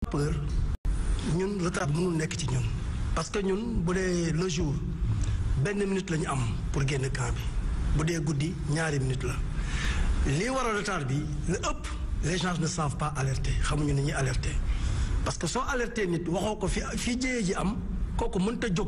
peur ñun retard bi mënul nekk ci ñun parce que ñun bu dee le jour benn minute la ñu am pour génn camp bi bu dee guddi ñaari minute la lii waral retard bi lu ëpp les gens ne savent pas alerter xamuñu ni ñuy alerter parce que soo alerter nit waxoo ko fi fii jëyee ji am kooku mënta jóg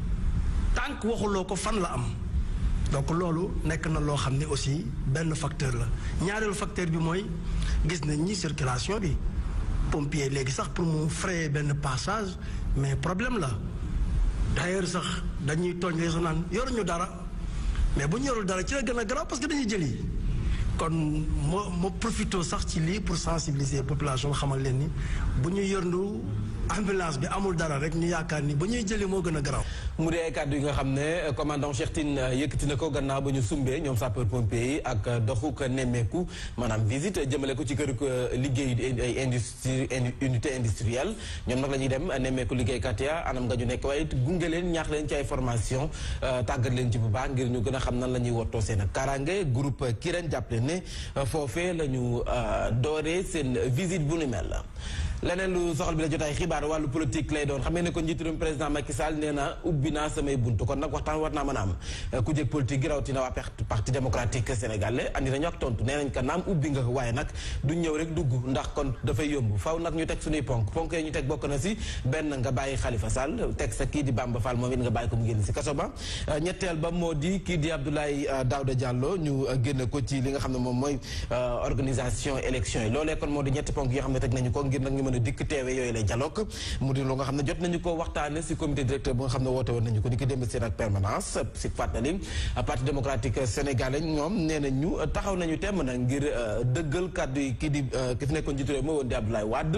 tànk waxuloo ko fan la am donc loolu nekk na loo xam ne aussi benn facteur la ñaareelu facteur bi mooy gis nañ ñi circulation bi pompier léegi sax pour mu frayer benn passage mais problème la d'ailleurs sax dañuy tooñ les naan yoruñu dara mais bu ñu yorul dara ci la gën a grave parce que dañuy jëli kon moo moo profité sax ci lii pour sensibiliser population xamal leen ni bu ñu yorndu ambulance bi amul dara rek ñu yaakaar ni ba ñuy jëli moo gën a garaaw. mu dee kàddu yi nga xam ne commandant Cheikh Tine yëkkati na ko gannaaw ba ñu sumbee ñoom sapeur pompier yi ak doxuk nemmeeku maanaam visite jëmale ko ci kër liggéey ay industrie unité industrielle ñoom nag la ñuy dem nemmeeku liggéeykat ya anam nga ñu nekk waaye gunge leen ñaax leen ci ay formation tàggat leen ci bu baax ngir ñu gën a xam nan la ñuy wottoo seen ak kaaraange groupe Kirène jàppale ne foofee la ñu dooree seen visite bu nu mel la leneen lu soxal bi la jotaay xibaar wàllu politique lay doon xam ne ko njiitu réew président Macky Sall nee na ubbi naa samay buntu kon nag waxtaan war naa mën a am ku jég politique gi rawatina waa parti démocratique sénégalais andi nañu ak tontu nee nañ ko naam ubbi nga waaye nag du ñëw rek dugg ndax kon dafay yomb faw nag ñu teg suñuy ponk ponk yi ñu teg bokk na si benn nga bàyyi Khalifa Sall teg sa kii di Bamba Fall moom it nga bàyyi ko mu génn si kaso ba ñetteel ba moo di kii di Abdoulaye Daouda Diallo ñu génn ko ci li nga xam ne moom mooy organisation élection yi loolee kon moo di ñetti ponk yoo xam ne teg nañu ko ngir nag ñu mën a dikk teewe yooyu lay dialogue mu di lu nga xam ne jot nañu ko waxtaane si comité directeur bu nga xam ne woote woon nañu ko ni ki démb seen ak permanence si fàttali parti démocratique sénégalais ñoom nee na ñu taxaw nañu temm na ngir dëggal kàddu yi kii di ki fi nekkoon jiitu réew moo woon di Abdoulaye Wade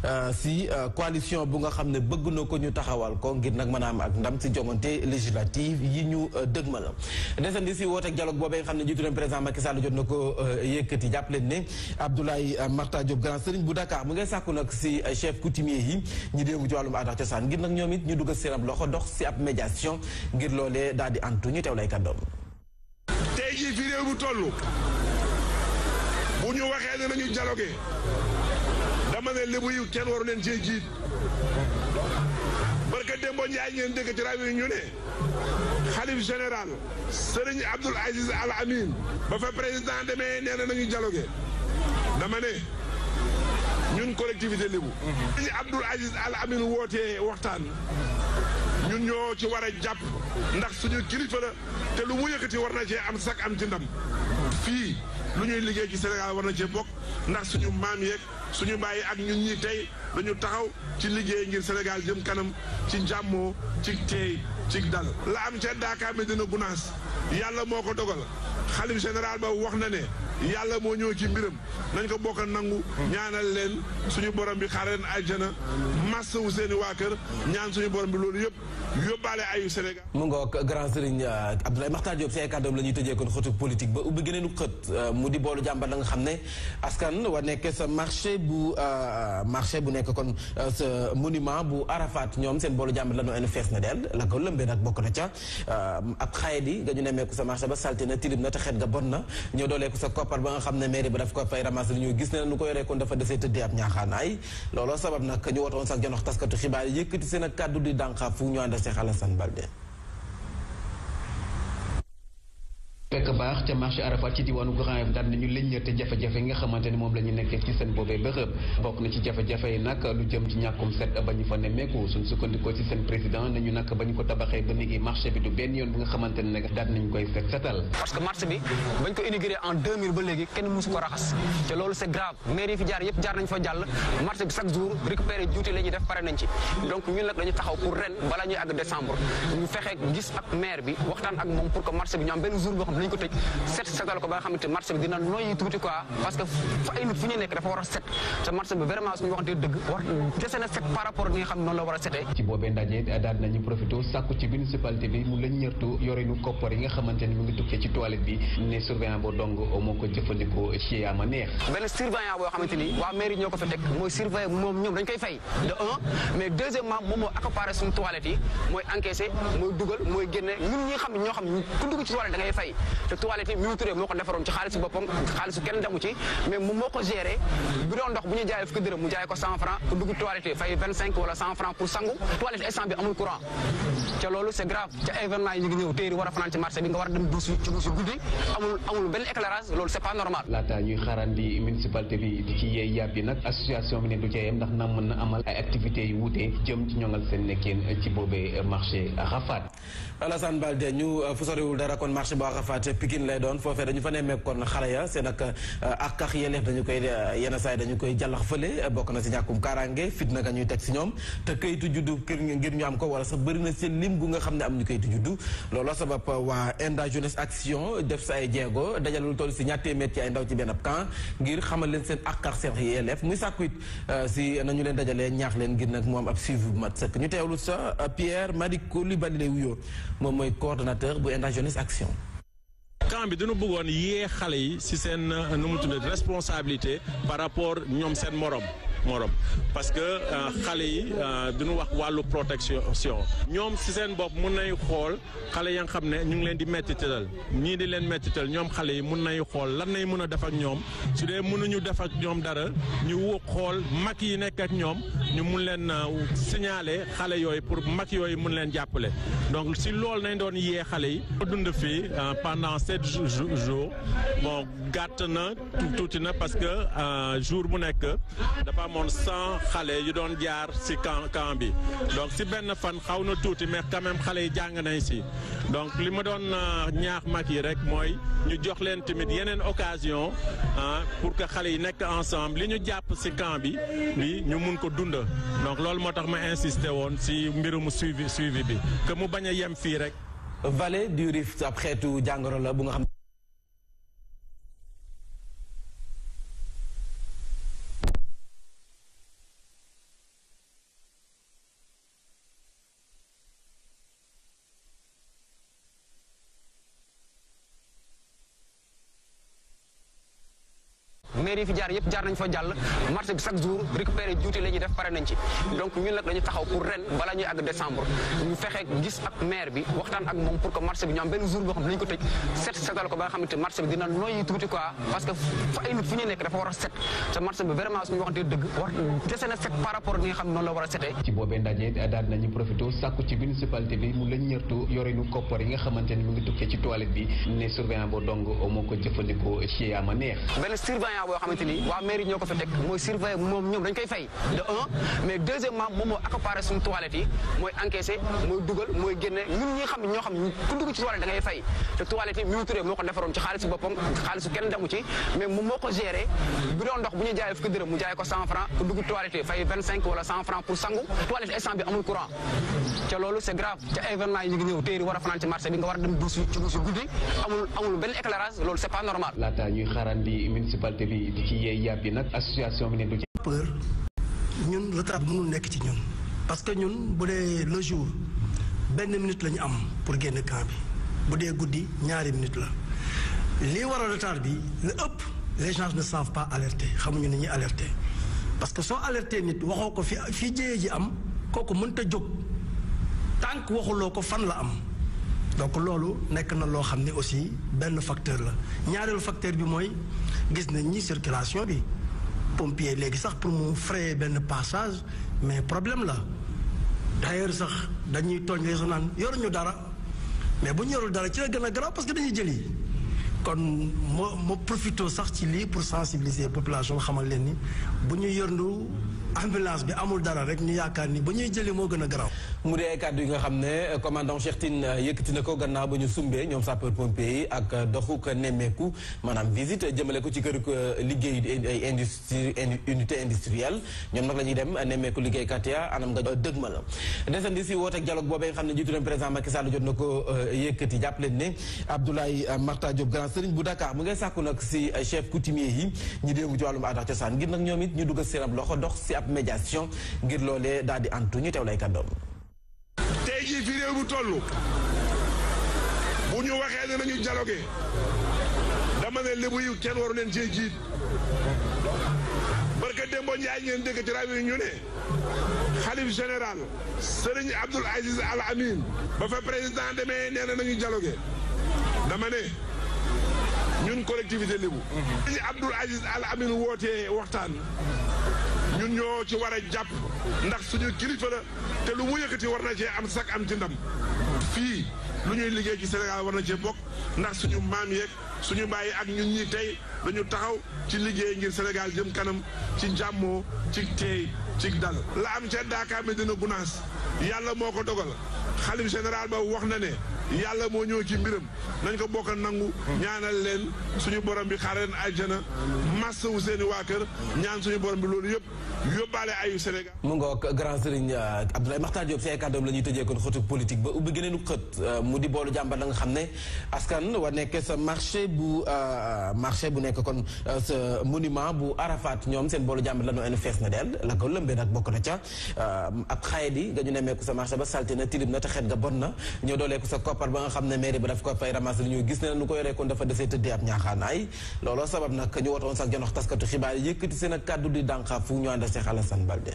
si coalition bu nga xam ne bëgg na ko ñu taxawal ko ngir nag mën a am ak ndam si jongante législative yi ñu dëgmal desandi si woote ak dialogue boobee nga xam ne jiitu réew président Macky Sall jot na ko yëkkati jàpp leen ne Abdoulaye Marta Diop grand sëriñ bu Dakar mu ngay sàkku nag si chef coutumier yi ñu déemu ci wàllum aada cosaan ngir nag ñoom it ñu dugg seen ab loxo dox si ab médiation ngir loolee daal di antu ñu teew lay kàddoom tey jii fi réew bu toll bu ñu waxee ne nañu dialogué dama ne lébu yi kenn waru leen cee jiit barka Dembo Njaay ngeen dégg ci rajo yi ñu ne xalif général Serigne Abdoul Aziz Al Amin ba fa président demee nee na nañu dialogué dama ne ñun collectivité lébu Serigne Abdoul Aziz Al Amin wootee waxtaan ñun ñoo ci war a jàpp ndax suñu kilifa la te lu mu yëkkati war na cee am sak am ci ndam fii lu ñuy liggéey ci Sénégal war na cee bokk ndax suñu maam yeeg suñu bàyyi ak ñun ñi tey dañu taxaw ci liggéey ngir Sénégal jëm kanam ci jàmmoo ci teey ci dal la am ca Dakar Medina Gounass yàlla moo ko dogal xalif général ba wax na ne yàlla moo ñëw ci mbiram nañ ko bokk nangu ñaanal leen suñu borom bi xaare leen aljana massa wu seeni waa kër ñaan suñu borom bi loolu yëpp yóbbaale ayu Sénégal mu ngoog grand sëriñ Abdoulaye Makhtar Diop si ay kàddoom la ñuy tëjee kon xëtu politique ba ubbi gëneenu xët mu di boolu jàmbar la nga xam ne askan wa nekk sa marché bu marché bu nekk kon sa monument bu Arafat ñoom seen boolu jàmbar la noo en fees na del la ko lëmbee nag bokk na ca ab xaye di nga ñu nemmeeku sa marché ba salté na tilim na te xet ga bon na ñëw dooleeku sa koppar ba nga xam ne mairie ba daf ko fay ramasse li ñu gis ne nu ko yoree kon dafa desee tëddee ab ñaaxaanaay looloo sabab nag ñu wotoon sax jonox taskatu xibaar yi yëkkati seen ak kàddu di dànqa fu ñu ànd Cheikh Alassane Balde fekk baax ca marché Arafat ci diwaanu Grand Yoff daal nañu lëññate jafe-jafe yi nga xamante ni moom la ñu nekkee ci seen boobee bërëb bokk na ci jafe-jafe yi nag lu jëm ci ñàkkum set ba ñu fa nemmeeku suñ sukkandikoo ci seen président nañu nag ba ñu ko tabaxee ba léegi marché bi du benn yoon bi nga xamante ne nag daal nañu koy set setal parce que marché bi bañ ko inauguré en 2000 ba léegi kenn musu ko raxas te loolu c'est grave maire yi fi jaar yëpp jaar nañ fa jàll marché bi chaque jour récupéré juuti la ñuy def pare nañ ci donc ñun nag dañu taxaw pour ren balaa ñuy àgg décembre ñu fexe gis ak maire bi waxtaan ak moom pour que marché bi ñu am benn jour boo xam ne nañu ko tëj set setal ko ba nga xamante marché bi dina noyyi tuuti quoi parce que fa ay nit fu ñu nekk dafa war a set te marché bi vraiment suñu waxantee dëgg war dese na set par rapport ak li nga xam ne noonu la war a setee ci boobee ndaje daal nañu profité sàkku ci municipalité bi mu lañ ñërtu yorinu koppar yi nga xamante ni mu ngi tukkee ci toilette bi ne surveillant boo dong moo ko jëfandikoo ci ama neex benn surveillant boo xamante ni waa mairie ñoo ko fa teg mooy surveiller moom ñoom dañ koy fay de un mais deuxièmement moom moo accaparé suñu toilette yi mooy encaissé mooy dugal mooy génne ñun ñi xam ne ñoo xam ne ku dugg ci toilette da ngay fay te toilette yi Mimi Touré moo ko defaroon ci xaalisu boppam xaalisu kenn demu ci mais moom moo ko géré bu doon ndox bu ñu jaayee fukki dërëm mu jaay ko 100 francs pour dugg toilette fay 25 wala 100 francs pour sangu toilette instant bi amul courant ca loolu c'est grave ca événement yi ñu ngi ñëw téeri war a fanaan ci marché bi nga war a dem douche ci douche guddi amul amul benn éclairage loolu c'est pas normal laata ñuy xaarandi municipalité bi di ci yeey yàbbi nag association bi ne du ca yem ndax na mën na amal ay activités yu wuute jëm ci ñoŋal seen nekkeen ci boobee marché Arafat Alassane Balde ñu fu soriwul dara kon marché bu Arafat Pikine lay doon foofee dañu fa nemmeek kon xale ya seen ak ak ak yelleef dañu koy yenn saay dañu koy jàllax fële bokk na si ñàkkum kaaraange fitna nga ñuy teg si ñoom te kayitu juddu kër ngir ñu am ko wala sax bëri na seen lim gu nga xam ne am ñu kayitu juddu looloo sabab waa Enda Jeunesse Action def sa ay jéego dajale lu toll si ñaar téeméer ci ay ndaw ci benn camp ngir xamal leen seen ak ak seen yelleef muy sàkku it si nañu leen dajalee ñaax leen ngir nag mu am ab suivi bu mat sëkk ñu teewlu sa Pierre Madick Coulibaly lay wuyoo moom mooy coordonnateur bu Enda Jeunesse Action. camp bi dañu bëggoon yee xale yi ci seen nu mu tudd responsabilité par rapport ñoom seen morom morom parce que xale yi duñu wax wàllu protection ñoom ci seen bopp mun nañu xool xale ya nga xam ne ñu ngi leen di mettital ñii di leen mettital ñoom xale yi mun nañu xool lan nañ mën a def ak ñoom su dee mënuñu def ak ñoom dara ñu woo xool mag yi nekk ak ñoom ñu mun leen signaler xale yooyu pour mag yooyu mun leen jàppale donc ci loolu nañ doon yee xale yi dund fii pendant sept jours bon gàtt na tuuti na parce que jour bu nekk dafa amoon cent xale yu doon jaar ci camp camp bi donc ci benn fan xaw na tuuti mais quand même xale yi jàng nañ ci donc li ma doon ñaax mag yi rek mooy ñu jox leen tamit yeneen occasion pour que xale yi nekk ensemble li ñu jàpp ci camp bi bi ñu mun ko dund donc loolu moo tax ma insisté woon ci mbirum suivi suivi bi que mu bañ a yem fii rek vallée du Rift ab xeetu jàngoro la bu nga xam mairie yi fi jaar yëpp jaar nañ fa jàll marché bi chaque jour récupérer juuti la ñuy def pare nañ ci donc ñun nag dañu taxaw pour ren balaa ñuy àgg décembre ñu fexe gis ak maire bi waxtaan ak moom pour que marché bi ñu am benn jour boo xam ne dañu ko tëj set setal ko ba nga xamante marché bi dina noyyi tuuti quoi parce que fa ay nit fu ñuy nekk dafa war a set te marché bi vraiment suñu waxantee dëgg war dese na set par rapport ak ni nga xam ne noonu la war a setee ci boobee ndaje daal nañu profité sàkku ci municipalité bi mu lañ ñërtu yorinu koppar yi nga xamante ni mu ngi tukkee ci toilette bi ne surveillant boo dong moo ko jëfandikoo ci ama neex benn surveillant boo xamante ni waa mairie ñoo ko fa teg mooy surveiller moom ñoom dañ koy fay de un mais deuxièmement moom moo accaparé suñu toilette yi mooy encaissé mooy dugal mooy génne ñun ñi xam ne ñoo xam ne ku dugg ci toilette da ngay fay te toilette yi Mimi Touré moo ko defaroon ci xaalisu boppam xaalisu kenn demu ci mais moom moo ko géré bu doon ndox bu ñu jaayee fukki dërëm mu jaay ko 100 francs pour dugg toilette fay 25 wala 100 francs pour sangu toilette instant bi amul courant ca loolu c'est grave ca événement yi ñu ngi ñëw téeri war a fanaan ci marché bi nga war a dem douche ci douche guddi amul amul benn éclairage loolu c'est pas normal laata ñuy xaarandi municipalité bi di ci yeey yàbbi nag association bi ne du ci peur ñun retard bi mënul nekk ci ñun parce que ñun bu dee le jour benn minute la ñu am pour génn camp bi bu dee guddi ñaari minute la lii waral retard bi lu ëpp les gens ne savent pas alerter xamuñu ni ñuy alerter parce que soo alerter nit waxoo ko fi fii jëyee ji am kooku mënta jóg tànk waxuloo ko fan la am donc loolu nekk na loo xam ne aussi benn facteur la ñaareelu facteur bi mooy gis nañ ñi circulation bi pompier léegi sax pour mu frayer benn passage mais problème la d'ailleurs sax dañuy tooñ les naan yoruñu dara mais bu ñu yorul dara ci la gën a grave parce que dañuy jëli kon moo moo profité sax ci lii pour sensibiliser population xamal leen ni bu ñu yorndu ambulance bi amul dara rek ñu yaakaar ni ba ñuy jëli moo gën a garaaw. mu dee kàddu yi nga xam ne commandant Cheikh Tine yëkkati na ko gannaaw ba ñu sumbee ñoom sapeur pompier yi ak doxuk nemmeeku maanaam visite jëmale ko ci kër liggéey ay industrie unité industrielle ñoom nag la ñuy dem nemmeeku liggéeykat ya anam nga dëg ma la desandi si wooteeg dialogue boobee nga xam ne jiitu leen président Macky Sall jot na ko yëkkati jàpp leen ne Abdoulaye Marta Diop grand sëriñ bu Dakar mu ngay sàkku nag si chef coutumier yi ñu déemu ci wàllum aada cosaan ngir nag ñoom it ñu dugg seen ab loxo dox si ab médiation ngir loolee daal di antu ñu teew lay kàddoom tey jii fi réew bu toll bu ñu waxee ne nañu dialogué dama ne lébu yu kenn waru leen cee jiit barka Dembo Njaay ngeen dégg ci rajo yi ñu ne xalif général Serigne Abdoul Aziz Al Amin ba fa président demee nee na nañu dialogué dama ne ñun collectivité lébu ñu Abdoul Aziz Al Amin wootee waxtaan ñun ñoo ci war a jàpp ndax suñu kilifa la te lu mu yëkkati war na cee am sak am ci ndam fii lu ñuy liggéey ci Sénégal war na cee bokk ndax suñu maam yeeg suñu bàyyi ak ñun ñi tey dañu taxaw ci liggéey ngir Sénégal jëm kanam ci jàmmoo ci teey ci dal la am ca Dakar Medina Gounass yàlla moo ko dogal xalif général ba wax na ne yàlla moo ñëw ci mbiram nañ ko bokk nangu ñaanal leen suñu borom bi xaar leen aljana massa wu seeni waa kër ñaan suñu borom bi loolu yëpp yóbbaale ayu Sénégal mu ngoog grand sëriñ Abdoulaye Makhtar Diop si ay kàddoom la ñuy tëjee kon xëtu politique ba ubbi gëneenu xët mu di boolu jàmbar la nga xam ne askan wa nekkee sa marché bu marché bu nekk kon sa monument bu Arafat ñoom seen boolu jàmbar la noo en fees na dell la ko lëmbee nag bokk na ca ab xaye di nga ñu nemmeeku sa marché ba salté na tilim na te xet ga bon na ñëw dooleeku sa koppar ba nga xam ne mairie ba daf ko fay ramasse li ñu gis ne nu ko yoree kon dafa desee tëddee ab ñaaxaanaay looloo sabab nag ñu wotoon sax janox taskatu xibaar yi yëkkati seen ak kàddu di dànqa fu ñu ànd Cheikh Alassane Balde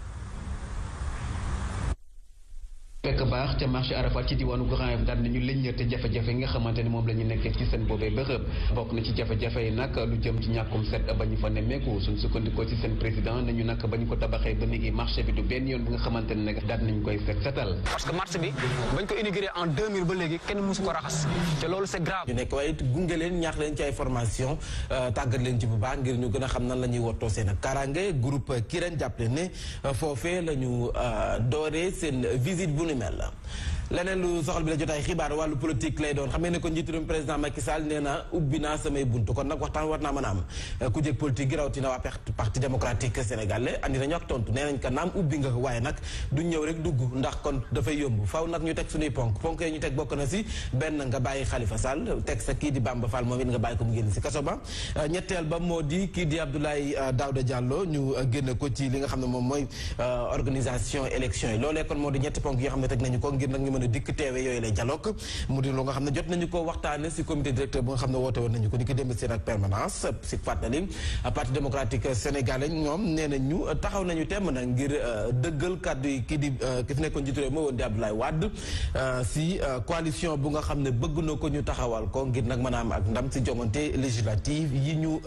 fekk baax ca marché Arafat ci diwaanu Grand Yoff daal nañu lëññate jafe-jafe yi nga xamante ne moom la ñu nekkee ci seen boobee bërëb bokk na ci jafe-jafe yi nag lu jëm ci ñàkkum set ba ñu fa nemmeeku suñ sukkandikoo ci seen président nañu nag ba ñu ko tabaxee ba léegi marché bi du benn yoon bi nga xamante ne nag daal nañu koy set setal parce que marché bi bañ ko inauguré en 2000 ba léegi kenn mësu ko raxas te loolu c'est grave ñu nekk waaye it gunge leen ñaax leen ci ay formation tàggat leen ci bu baax ngir ñu gën a xam nan la ñuy wottoo seen ak kaaraange groupe Kirène jàppale ne foofee la ñu dooree seen visite bu ni mel la leneen lu soxal bi la jotaay xibaar wàllu politique lay doon xam ne ko njiitu réew président Macky Sall nee na ubbi naa samay buntu kon nag waxtaan war naa mën a am ku jég politique gi rawatina waa parti démocratique sénégalais andi nañu ak tontu nee nañ ko naam ubbi nga waaye nag duñ ñëw rek dugg ndax kon dafay yomb faw nag ñu teg suñuy ponk ponk yi ñu teg bokk na si benn nga bàyyi Khalifa Sall teg sa kii di Bamba Fall moom it nga bàyyi ko mu génn si kaso ba ñetteel ba moo di kii di Abdoulaye Daouda Diallo ñu génn ko ci li nga xam ne moom mooy organisation élection yi loolee kon moo di ñetti ponk yoo xam ne teg nañu ko ngir nag ñu mën a dikk teewe yooyu lay dialogue mu di lu nga xam ne jot nañu ko waxtaane si comité directeur bu nga xam ne woote woon nañu ko ni ko démb seen ak permanence si fàttali parti démocratique sénégalais ñoom nee nañu taxaw nañu temm nag ngir dëggal kàddu yi kii di ki fi nekkoon jiitu réew moo woon di Abdoulaye Wade si coalition bu nga xam ne bëgg na ko ñu taxawal ko ngir nag mën a am ak ndam si jongante législative yi ñu